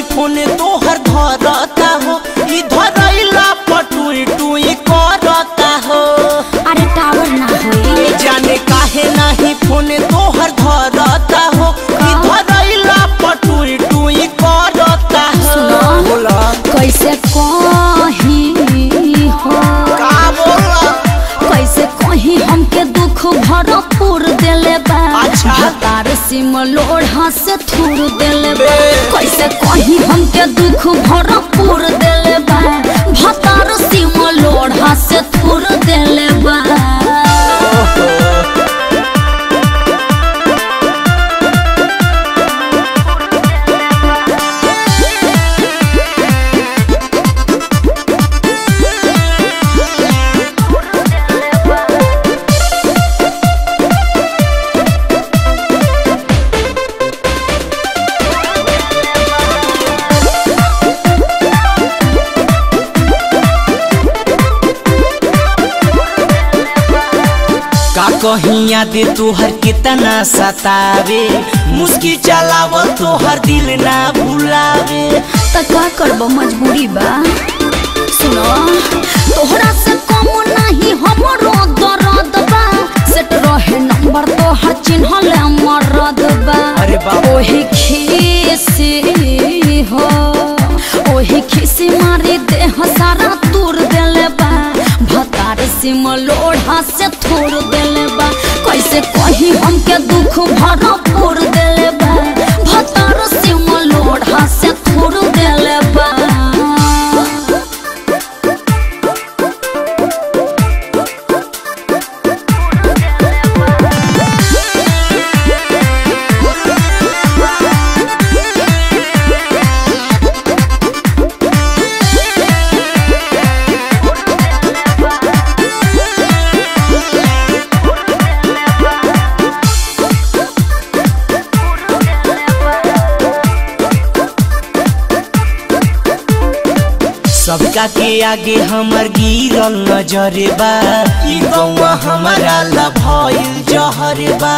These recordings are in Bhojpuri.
नहीं फोन तोहर धरता हो ई धरैला पटुई टुई करता हो अरे टावर ना होई जाने काहे नहीं फोन तोहर धरता हो ई धरैला पटुई टुई करता हो सुनो। बोला कैसे कही हो का बोला कैसे कही हमके दुख भरपूर देले बा अच्छा। तार सिम लोढ़ा से थूर देले बा बे। कैसे कही हमके दुख भरपूर देले बा भतार सिम लोढ़ा से थूर देले बा का कहीं याद तोहर कितना सतावे मुस्की चलाव तोहर दिल ना भुलावे त का करब मजबूरी बा सुनो तोहरा से कम नहीं हमरो दर्द बा सेट रहे नंबर तोहर चिन्हल मरद बा अरे बाप। ओही खीसी हो ओही खीसी मारी देह सारा तूर देले बा भतार सिम लोढ़ा से थोड़ देले बा कैसे कही हमके दुख भरपूर देले बा भतार सिम लोढ़ा से थोड़ देले बा सबका के आगे हमर गिरल नजरे बा ई गौवा हमारा ला भइल जहरे बा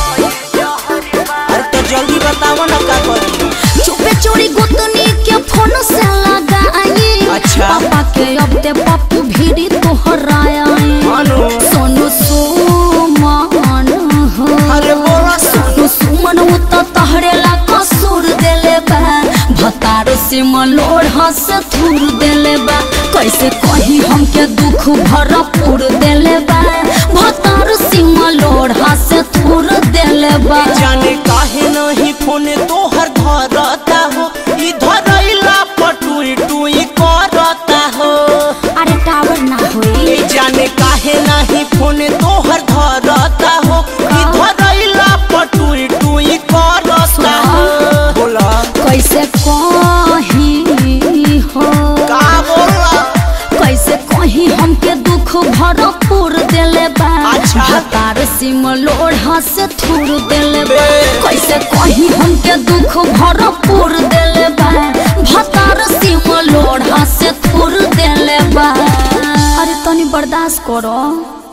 अरे तो जल्दी बताओ ना का करी चुपे चोरी गोतनी के फोन से लगाई अच्छा। पापा के अब ते पप्पू भीड़ी तोहराया मानो सोनू सुमन हो अरे बोला सोनू सुमन उ तो तहरे ला कसूर देले बा भतार से मलोढ़ा से थूर देले बा कैसे कही हमके दुख भरपूर देले बा भतार से मलोढ़ा से थूर देले बा जाने काहे नहीं फोन तोहर धरता हो ई धरैला पटुई टुई करता हो अरे टावर ना होई ए जाने काहे नहीं फोन तोहर धरता हो ई धरैला पटुई टुई करता हो बोला कैसे कही हो का बोला कैसे कही हमके दुख भरपूर देले बा अच्छा। भतार सिम लोढ़ा से थूर देले बा बे। कैसे कही हमके दुख भरपूर देले बा भतार सिम लोढ़ा से थूर देले बा अरे तनी बर्दाश्त करो